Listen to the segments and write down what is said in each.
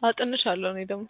አጥንሻለሁ እኔ ደግሞ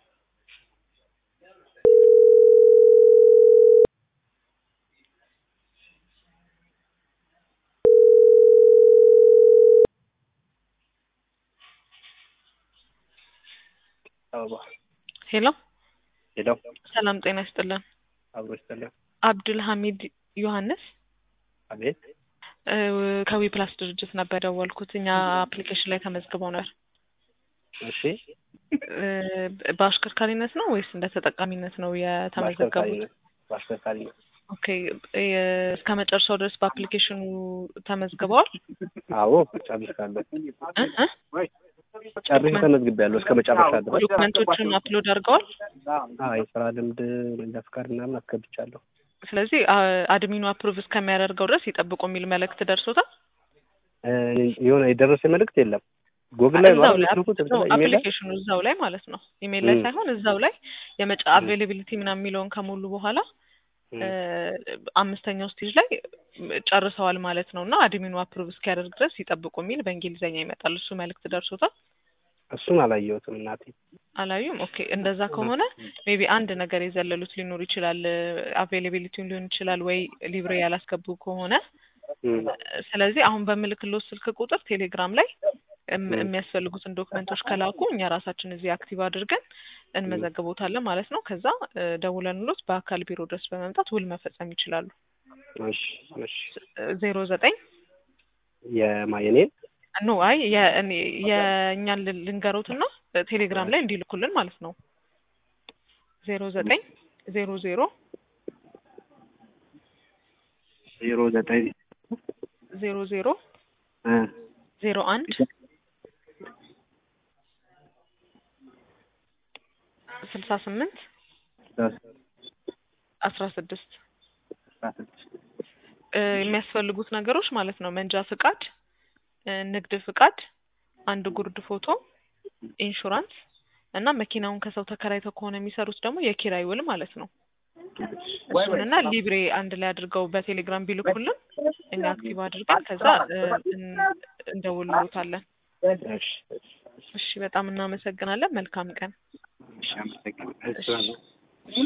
አበባ ሄሎ ሄሎ ሰላም ጤና ይስጥልን አብሮ ይስጥልን። አብዱል ሐሚድ ዮሐንስ አቤት እ ከዊ ፕላስ ድርጅት ነበር የደወልኩት እኛ አፕሊኬሽን ላይ ተመዝግበው ነበር እሺ እ በአሽከርካሪነት ነው ወይስ እንደ ተጠቃሚነት ነው የተመዘገቡት በአሽከርካሪነት በአሽከርካሪነት ኦኬ እ እስከ መጨረሻው ድረስ በአፕሊኬሽኑ ተመዝግበዋል አዎ ጨርሻለሁ እ እ ጨርሼ ተመዝግቤያለሁ እስከ መጨረሻ ድረስ ዶክመንቶችን አፕሎድ አድርገዋል አዎ የስራ ልምድ መንጃ ፈቃድ ምናምን አስገብቻለሁ ስለዚህ አ- አድሚኑ አፕሩቭ እስከሚያደርገው ድረስ ይጠብቁ የሚል መልእክት ደርሶታል እ የሆነ የደረሰ መልእክት የለም ጎግል ላይ ነው እዛው አይደል ላይ የምትልኩት እዛ ኢሜል ላይ አፕሊኬሽኑ እዛው ላይ ማለት ነው ኢሜል ላይ ም። ሳይሆን እዛው ላይ የመጫ አቬይላቢሊቲ ምናምን የሚለውን ከሞሉ በኋላ እ አምስተኛው ስቴጅ ላይ ጨርሰዋል ማለት ነው እና አድሚኑ አፕሩቭ እስኪያደርግ ድረስ ይጠብቁ የሚል በእንግሊዝኛ ይመጣል እሱ መልእክት ደርሶታል እሱን አላየሁትም እናቴ አላዩም ኦኬ እንደዛ ከሆነ ሜቢ አንድ ነገር የዘለሉት ሊኖር ይችላል አቬይላቢሊቲውን ሊሆን ይችላል ወይ ሊብሬ ያላስገቡ ከሆነ ም። ስለዚህ አሁን በምልክሎት ስልክ ቁጥር ቴሌግራም ላይ እም- ም። የሚያስፈልጉትን ዶክመንቶች ከላኩ እኛ ራሳችን እዚህ አክቲቭ አድርገን እንመዘግቦታለን ማለት ነው። ከዛ እ ደውለንሎት በአካል ቢሮ ድረስ በመምጣት ውል መፈጸም ይችላሉ። እሺ እሺ ዜሮ ዘጠኝ የማየኔን ኖ አይ የእኔ- የእኛን ል- ልንገሮትና ቴሌግራም ላይ እንዲልኩልን ማለት ነው። ዜሮ ዘጠኝ ዜሮ ዜሮ ዜሮ ዘጠኝ ዜሮ ዜሮ እ ዜሮ አንድ ስልሳ ስምንት አስራ ስድስት እ የሚያስፈልጉት ነገሮች ማለት ነው መንጃ ፍቃድ እ ንግድ ፍቃድ አንድ ጉርድ ፎቶ ኢንሹራንስ እና መኪናውን ከሰው ተከራይተው ከሆነ የሚሰሩት ደግሞ የኪራይ ውል ማለት ነው እሱንና ሊብሬ አንድ ላይ አድርገው በቴሌግራም ቢልኩልን እኛ አክቲቭ አድርገን ከዛ እ እን- እንደውልሎታለን እሺ እሺ በጣም እናመሰግናለን መልካም ቀን እሺ አመሰግናለሁ